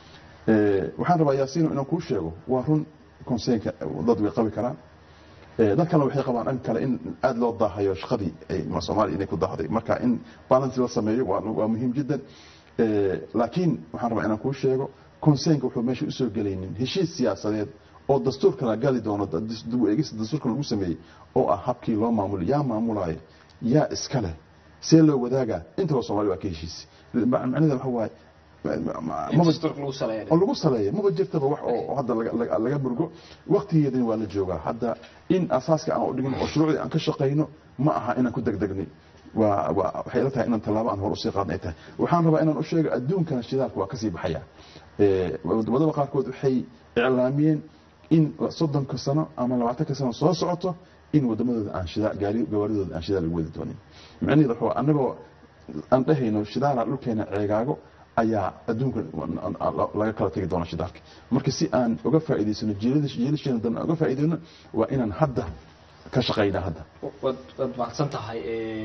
Eh, waxaan rabaa yaasiino inaan kuu sheego waa run conseenka dad way qabi karaan Eh, dad kalena waxay qabaan dhan kale in aada loo daahayo shaqadii ay ma- soomaaliya inay ku daahday marka in balance la sameeyo waa waa muhiim jiddan Eh, laakiin waxaan rabaa inaan kuu sheego conseenka wuxuu meesha usoo gelaynin heshiis siyaasadeed oo dastuurka la gali doono da- dis- dib u eegista dastuurka lagu sameeyey oo ah habkii loo maamulay yaa maamulaayo yaa iska leh see loo wadaagaa intaba soomaaliya waa ka heshiis macnaheeda waxa waaye ma- ma- in maba- dastuurka lagu saleeyo oo lagu saleeya maba jirtaba wax oo oo hadda laga- laga- laga burgo waqtigeedana waa la joogaa hadda in asaaska aan u dhigin oo shuruucdii aan ka shaqayno ma aha inaan ku degdegnay waa waa waxay ila tahay inaan tallaabo aan hor usii qaadnay tahay waxaan rabaa inaan u sheego adduunkana shidaalka waa kasii baxaya Eh, wadamada qaarkood waxay iclaamiyeen in soddonka sano ama labaatanka sano soo socoto in wadamadooda aan shidaal gaari gawaaridooda aan shidaal lagu wadi doonin macnaheedu waxa waa annagoo aan dhehayno shidaala dhulkeena ceegaago ayaa adduunka laga kala tegi doona shidaalka marka si aan uga faa'iidaysano jiilasheena dan uga faa'iidayno waa inaan hadda ka shaqaynaa hadda waad waad mahadsan tahay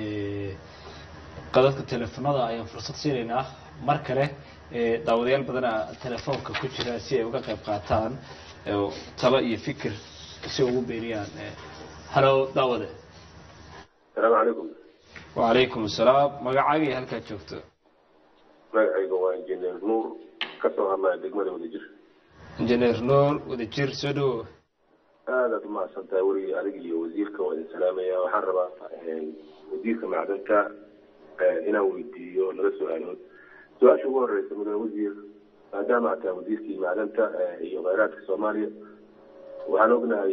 qadadka teleefonada ayaan fursad siinaynaa mar kale eh, daawadayaal badana telefoonka ku jira si ay uga qayb qaataan oo talo iyo fikir si ugu beeriyaan Eh, halo daawade asalaamu calaykum wacalaykum asalaam magacaaga iyo halkaad joogto magacayga waa injineer nuur ka soo hadlaya degmada wadajir injineer nuur wadajir soo dhawo aadaad u mahadsan tahay weligii adiga iyo wasiirka waa idin salaamaya waxaan rabaa wasiirka macdanta inaan weydiiyo laba su-aalood su-aasha ugu horeysa mudane wasiir maadaama aad tahay wasiirkii macdanta iyo kheyraadka soomaaliya waxaan ognahay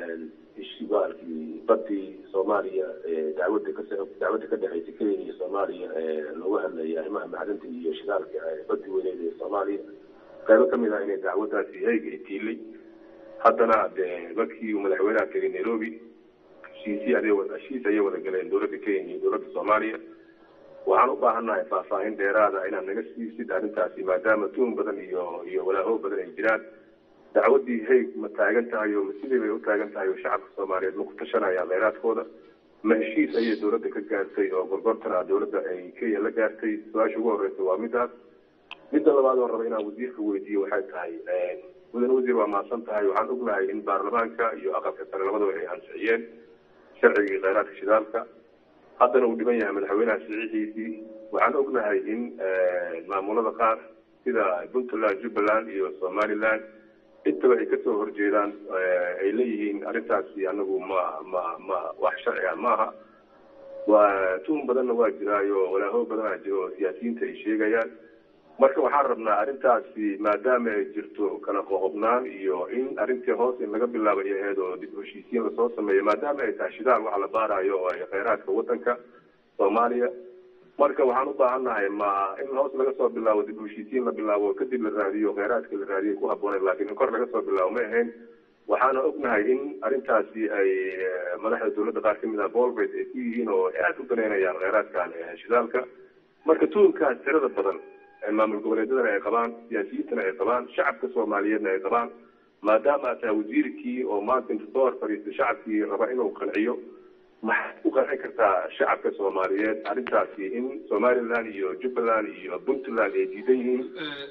ishbaalkii badii soomaaliya dacwada ka dacwadda ka dhexeysa kenya iyo soomaaliya loogu hadlayay arrimaha macdanta iyo shidaalka badii weyneed ee soomaaliya qaybo kamid ah inay dacwadaasi hayga itiilay haddana de markii uu madaxweynaha tegay nairobi heshiisii aday heshiis ayay wada galeen dowladda kenya iyo dowladda soomaaliya waxaan u baahannahay faahfaahin dheeraada inaad naga siisid arrintaasi maadaama tuun badan iyo iyo walaaho badan ay jiraan dacwadii hayg ma taagan tahay oo ma sidii bay u taagan tahay oo shacabka soomaaliyeed ma ku tashanaya kheyraadkooda ma heshiis ayay dowladda ka gaartay oo gorgortana dowladda ay kenya la gaartay su-aasha ugu horeysa waa midaas midda labaad oo raba inaan wasiirka weydiiyo waxay tahay mudane wasiir waa mahadsan tahay waxaan ognahay in baarlamaanka iyo aqalka sare labadaba ay ansixiyeen sharcigii kheyraadka shidaalka haddana uu dhiban yahay madaxweynaha siciidiisii waxaan ognahay in maamulada qaar sida puntland jubbaland iyo somaliland intaba ay kasoo horjeedaan ay leeyihiin arrintaasi anagu ma ma ma wax sharciga maaha waa tuhun badanna waa jiraayo walaaho badanaa jiro oo siyaasiyiinta ay sheegayaan marka waxaan rabnaa arrintaasi maadaama ay jirto kala qoqobnaan iyo in arrintii hoos in laga bilaabo ay ahayd oo dib u heshiisiin lasoo sameeyo maadaama ay tahay shidaal waxa la baarayo oo ay kheyraadka wadanka soomaaliya marka waxaan u baahannahay ma in hoos laga soo bilaabo dib u heshiisiin la bilaabo kadib la raadiyo kheyraadka la raadiyo ku habbooneed laakiin in kor laga soo bilaabo ma ahayn waxaana ognahay in arrintaasi ay madaxda dowladda qaar kamid ah bolbet ay ku yihiin oo aad u daneynayaan kheyraadkan shidaalka marka tuunkaas tirada badan maamul goboleedyadana ay qabaan siyaasiyiintana ay qabaan shacabka soomaaliyeedna ay qabaan maadaama aad tahay wasiirkii oo maanta inta soo hor fadhiista shacabkii raba inuu qanciyo maxaad ku qancin kartaa shacabka soomaaliyeed arrintaasi in somaliland iyo jubbaland iyo puntland ay diidan yihiin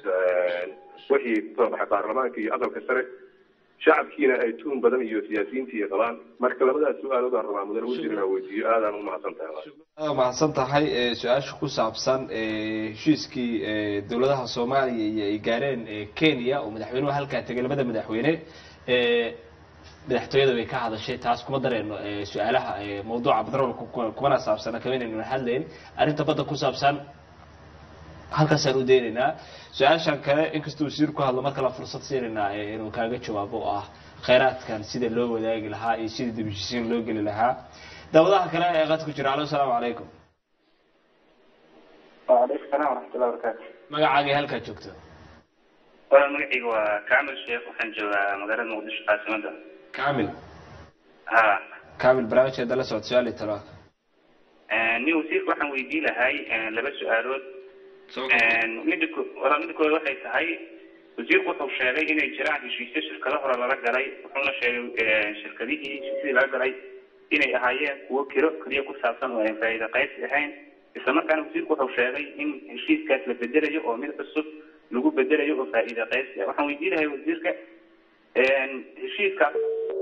wixii kasoo baxay baarlamaanka iyo aqalka sare shacabkiina ay tuun badan iyo siyaasiyiintii ay qabaan marka labadaas su-aalood aan rabaa mudane wasiir inaan weydiiyo aadaan u mahadsan tahay aad mahadsan tahay su-aasha ku saabsan heshiiskii dowladaha soomaaliya iyo ay gaareen kenya oo madaxweynuhu halkaa tegay labada madaxweyne madaxtooyada bay ka hadashay taas kuma dareeno su-aalaha mawduuca batroolka kumana saabsana kamanaynu hadlayn arrinta badda ku saabsan halkaasaan u daynaynaa su-aashan kale inkastoo wasiir ku hadlo mar kale fursad siinaynaa inuu kaaga jawaabo oo ah kheyraadkan sida loo wadaagi lahaa iyo sida dibheshiisiin loo geli lahaa daawadaha kale ee qad ku jira alo asalaamu calaykum وعليكم السلام ورحمة الله وبركاته magacaagii halkaa joogto walaal magacayga waa kaamil sheekh waxaan joogaa magaalada muqdisho caasimada kamil ha kamil barnaamijkeeda la socod su-aal iyo talaaq nin wasiirka waxaan weydiin lahay laba su-aalood mida ko walaal mida koowaad waxay tahay wasiirku wuxuu sheegay inay jiraan heshiisyo shirkado hore lala galay wuxuuna sheegay shirkadihii heshiisyadii laga galay inay ahaayeen kuwo kiro keliya ku saabsan oo aan faa'iida qaybsi ahayn isla markaana wasiirku wuxuu sheegay in heshiiskaas la bedelayo oo mid cusub lagu bedelayo oo faa'iida qaybsi ah waxaan weydiin lahay wasiirka heshiiskaas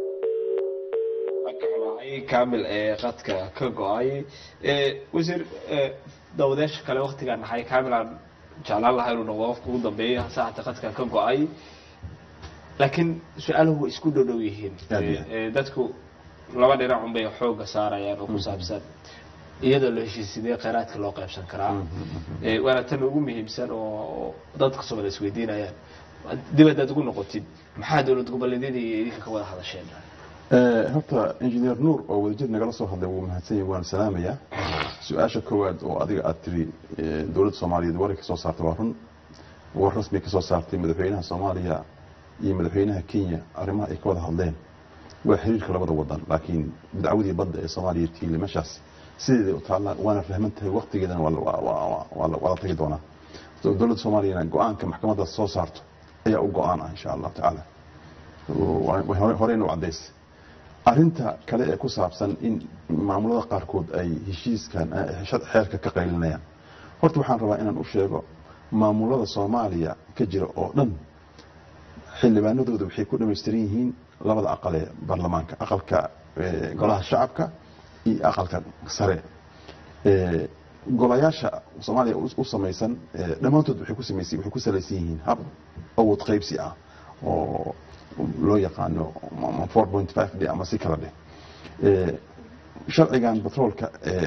ay kamil ee qadka ka go-ay wasiir dawadeesha kale waktigaan nahay kamil aan jeclaan lahaa inuu noqdo qofka ugu dambeeya saacata qadka ka go-ay laakiin su-aaluhu way isku dhodhow yihiin dadku laba dhinac un bay xooga saarayaan oo ku saabsan iyadoo la heshiisidee kheyraadka loo qaybsan karaa waana tan ugu muhiimsan oo dadka soomaliya isweydiinayaan dib haddaad ugu noqotid maxaa dowlad goboleedyada iyo idinka ka wada hadasheen horta engineer nuur oo wadajir nagala soo hadlay wuu mahadsan yahay waan salaamayaa su-aasha koowaad oo adiga aad tiri dowladda soomaaliyeed waray ka soo saartay waa run war rasmi ka soo saartay madaxweynaha soomaaliya iyo madaxweynaha kenya arrimaha ay ka wada hadleen waa xiriirka labada wadan laakiin dacwadii badda ee soomaaliya tiile meeshaas sideeday u taalla waana fahman tahay waktigeedana waa la tagi doonaa dowladda soomaaliyana go-aanka maxkamadaas soo saarto ayaa u go-aan ah insha allahu tacaala horeyna u cadays arinta kale ee ku saabsan in maamulada qaarkood ay heshiiskan xeerka ka qaylinayaan horta waxaan rabaa inaan u sheego maamulada soomaaliya ka jira oo dhan xildhibaanadooda waxay ku dhamaystiran yihiin labada aqal ee baarlamaanka aqalka golaha shacabka iyo aqalka sare golayaasha soomaaliya u samaysan dhammaantood waxay ku samaysan waxay ku salaysan yihiin hab awood qaybsi ah oo loo yaqaano 4.5 d ama si kala dheh sharcigan batroolka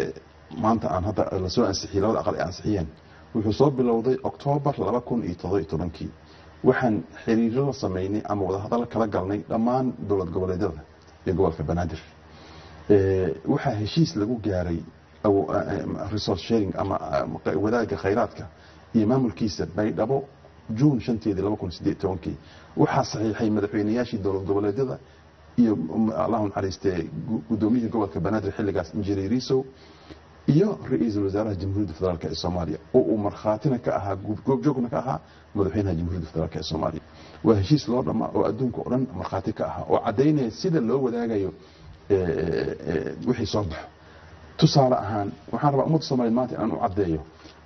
maanta aan hadda lasoo ansixiyey labada aqal ay ansixiyeen wuxuu soo bilowday oktoobar laba kun iyo toddoba iyo tobankii waxaan xiriiro la sameynay ama wadahadal kala galnay dhammaan dowlad goboleedyada iyo gobolka banaadir Eh, waxaa heshiis lagu gaaray aw- eh, resource sharing ama eh, wadaagga khayraadka iyo maamulkiisa baydhabo juun shanteedii laba kun sideed tobankii waxaa saxiixay madaxweynayaashii dowlad goboleedyada iyo mm, allahu naxariistee gu- gudoomiyihii gobolka banaadir xilligaas injineer risow iyo ra-iisul wasaaraha jamhuuriyadda federaalk ee soomaaliya oo uu markhaatina ka ahaa gu- goobjoogna ka ahaa madaxweynaha jamhuuriyadda federaalk ee soomaaliya waa heshiis loo dhammaa oo adduunka oo dhan markhaati ka ahaa oo caddaynaya sida loo wadaagayo eh, eh, wixii soo baxo tusaale ahaan waxaan rabaa ummadda soomaliya maanta inaan u caddeeyo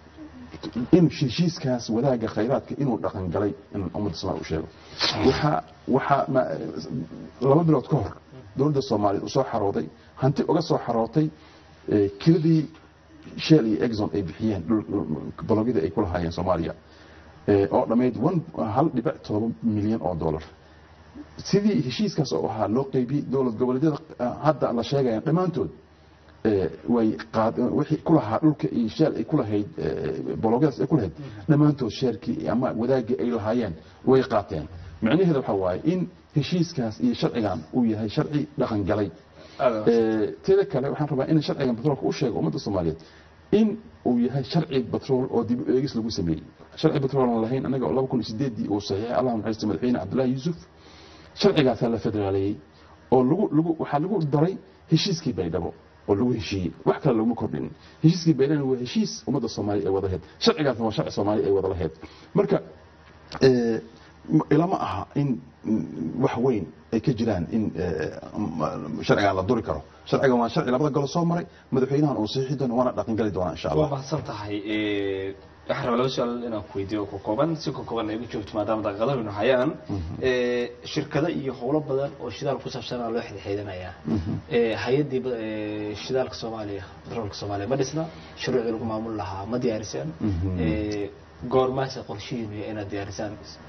in heshiiskaas wadaagga khayraadka inuu dhaqan galay inaan ummadda soomaaliya u sheego waxaa waxaa ma- laba bilood ka hor dowladda soomaaliyeed u soo xarooday hanti uga soo xarootay eh, kiradii shell iyo exxon ay bixiyeen dhul- dhul- balogyada ay ku lahaayeen soomaaliya eh, oo dhammayd one- hal dhibic todoba milyan oo dollar sidii heshiiskaas oo ahaa loo qeybiyey dowlad goboleedyada eh, hadda la sheegaya dhammaantood eh, way qaad wixii ku lahaa dhulka iyo sheel ay ku lahayd eh, bologyadaas ay ku lahayd dhammaantood sheerkii ama wadaagii ay lahaayeen way qaateen micnaheeda waxaa waaye in heshiiskaas iyo sharcigan uu yahay sharci dhaqan galay Eh, teeda kale waxaan rabaa in sharcigan batroolka u sheego ummadda soomaaliyeed in uu yahay sharci batrool oo dib u eegis lagu sameeyey sharci batrool aan lahayn anaga oo laba kun iyo sideedii uu saxiixay allah naxariista madaxweyne cabdullaahi yuusuf sharcigaasaa la federaaleeyey oo lagu lagu waxaa lagu daray heshiiskii baydhabo oo lagu heshiiyey wax kale laguma kordhin heshiiskii baydhabo waa heshiis ummadda soomaaliya ay wada lahayd sharcigaasna waa sharci soomaaliya ay wada lahayd marka eh, m- ilama aha in mm, wax weyn ay ka jiraan in eh, m- sharcigan la duri karo sharcigan waa sharci labada galo soo maray madaxweynahan uu saxiixi doono waana dhaqan gali doonaa insha waa allah mahadsan tahay Eh, waxaan rabaa laba su-aal inaan ku weydiiyo oo ka kooban si ka kooban ay ugu joogto maadaama daqiiqadahaynu hayaan Eh, shirkado iyo howlo badan oo shidaal ku saabsanaa loo xidxiidanayaa Eh, hay-addii ba- eh, shidaalka soomaaliya batroolka soomaaliya ma dhisna shuruucdii lagu maamul lahaa ma diyaarisaan Eh, goormaase qorshihiinu yahay inaad diyaarisaan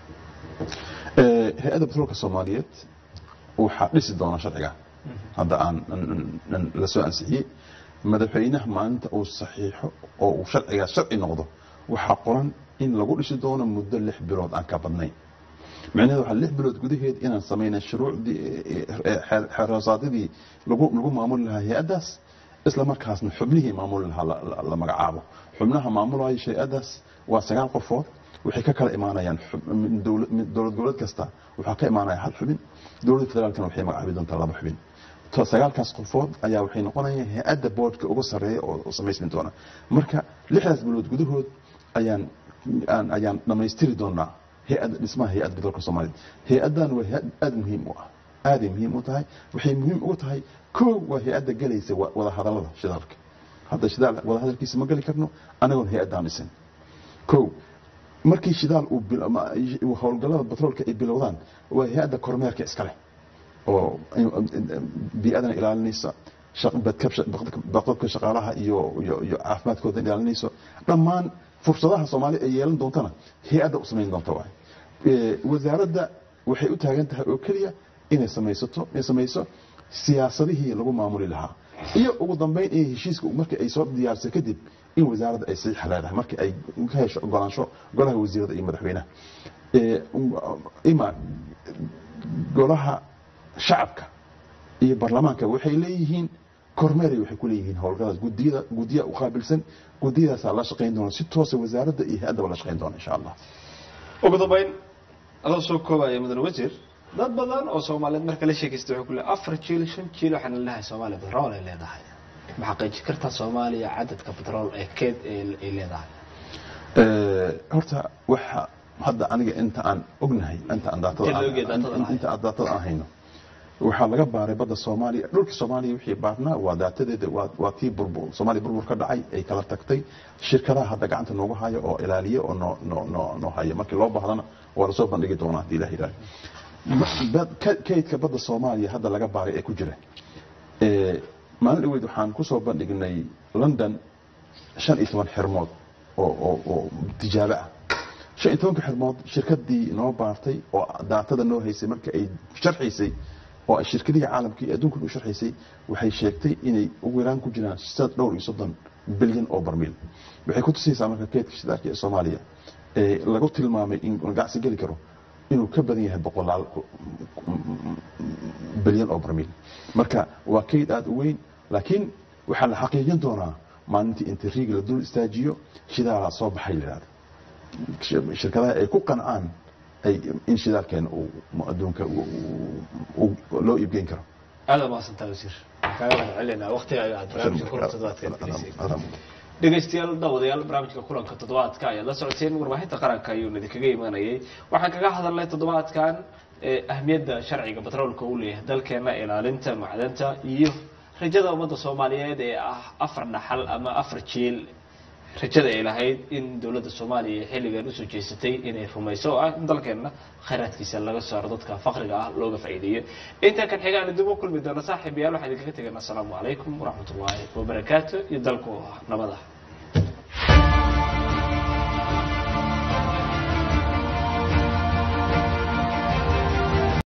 Eh, hay-adda batroolka soomaaliyeed waxaa dhisi doona sharciga hadda aan aan- aan la soo ansixiyey madaxweynaha maalinta uu saxiixo oo uu sharcigaas sharci noqdo waxaa qoran in lagu dhisi doono muddo lix bilood aan ka badnayn micnaheedu waxaa lix bilood gudaheed inaan samayna shuruucdii eh, xeer- xeeroosaadidii lagu lagu maamuli lahaa hay-addaas isla markaasna xubnihii maamuli lahaa la- la- la magacaabo xubnaha maamulaya hay-addaas waa sagaal qofood waxay ka kala imaanayaan xub- min dowla- min dowlad goboleed kasta waxaa ka imaanaya hal xubin dowladda federaalkana waxay magacaabi doontaa laba xubin to sagaalkaas qofood ayaa waxay noqonayaan hay-adda boodhka ugu sarreeya oo oo samaysmi doona marka lixdaas bilood gudahood ayaan aan- ayaan dhammaystiri doonaa hay-adda dhismaha hay-adda batroolka soomaaliyeed hay-addan waa hay-ad aada muhiim u ah aaday muhiim u tahay waxay muhiim ugu tahay kow waa hay-adda gelaysa wa- wadahadallada shidaalka hadda shidaal wadahadalkiisa ma geli karno anagoon hay-addaan dhisin kow markii shidaal uu bil- ama uu howlgallada batroolka ay bilowdaan waa hay-adda kormeerka iska leh oo bii'adana ilaalinaysa shaq- badkab- badqabka shaqaalaha iyo iyo iyo caafimaadkooda ilaalinayso dhammaan fursadaha soomaaliya ay yeelan doontana hay-adda u samayn doonta waay Eh, wasaaradda waxay u taagan tahay oo keliya inay samaysato inay samayso siyaasadihii lagu maamuli lahaa iyo ugu dambeyn in heshiiska markii ay soo diyaarisa kadib in wasaaradda ay saxiix leedahay markii ay ka hesho ogolaansho golaha wasiirada iyo madaxweynaha Eh, ima golaha shacabka iyo baarlamaanka waxay leeyihiin kormeeray waxay ku leeyihiin howlgadaas gudiyada gudiya u qaabilsan gudiyadaasaa la shaqayn doona si toosa wasaaradda iyo hay-addaba la shaqayn doona insha allah ugu dambeyn adoo soo koobaya mudane wasiir dad badan oo soomaaliyeed marka la sheekaysta waxay ku leeyahay afar jiil shan jiil waxaan leedahay soomaaliya batrool ay leedahay ma xaqiijin kartaa soomaaliya cadadka batrool ee keed ee- ay leedahay Eh, horta waxa hadda aniga inta aan ognahay inta aan daatada Inta aan- la ogyahay daatada in- aan inta aan daatada aan hayno waxaa laga baaray badda soomaaliya dhulka soomaaliya wixii baarnaa waa daatadeeda waa waa tii burbur soomaaliya burbur ka dhacay ay kala tagtay shirkadaha hadda gacanta noogu haya oo ilaaliya oo noo noo noo noo haya markii loo baahdana waa lasoo bandhigi doonaa haddii ilaah yidhahdo Bad- ka- kaydka badda soomaaliya hadda laga baaray ee ku jira Eh, maalin dhaweyd waxaan kusoo bandhignay london shan iyo toban xirmood oo oo oo tijaabo ah shan iyo tobanka xirmood shirkadii noo baartay oo daatada noo haysay marka ay sharxaysay oo ay shirkadihii caalamka iyo adduunkan u sharxaysay waxay sheegtay inay ugu yaraan ku jiraan sad dhowr iyo soddon bilyan oo barmiil waxay ku tusaysaa marka keydka shidaalka ee soomaaliya ee lagu tilmaamay in ganacsi geli karo inuu ka badan yahay boqolaal bilyan oo barmiil marka waa keyd aada u weyn laakiin waxaa la xaqiijin doonaa maalintii inta riigi la dul istaajiyo shidaalaa soo baxay la yidhahdo shirkadaha ay ku qancaan ay in shidaalkeena uu adduunka loo iibgeyn karo aada umahadsantaa wasiir kaaga mahad celinaa waqtigaaga aad barnaamijka kulanka toddobaadka gelisay dhegaystayaal daawadayaal barnaamijka kulanka toddobaadka ayaad la socoteen warbaahinta qaranka ayuuna idinkaga imanayay waxaan kaga hadalnay toddobaadkan ahmiyadda sharciga batroolka uu leeyahay dalkeena ilaalinta macdanta iyo rajada ummadda soomaaliyeed ee ah afar dhaxal ama afar jiil rajada ay lahayd in dowladda soomaaliya xilligan usoo jeesatay inay rumayso oo ah in dalkeena khayraadkiisa laga saaro dadka faqriga ah looga faa'iideeyo intaa kan xigaan dib u kulmi doona saaxiib yaal waxaan idinkaga teganaa asalaamu calaykum waraxmat ullaahi wabarakaatu iyo dalku nabada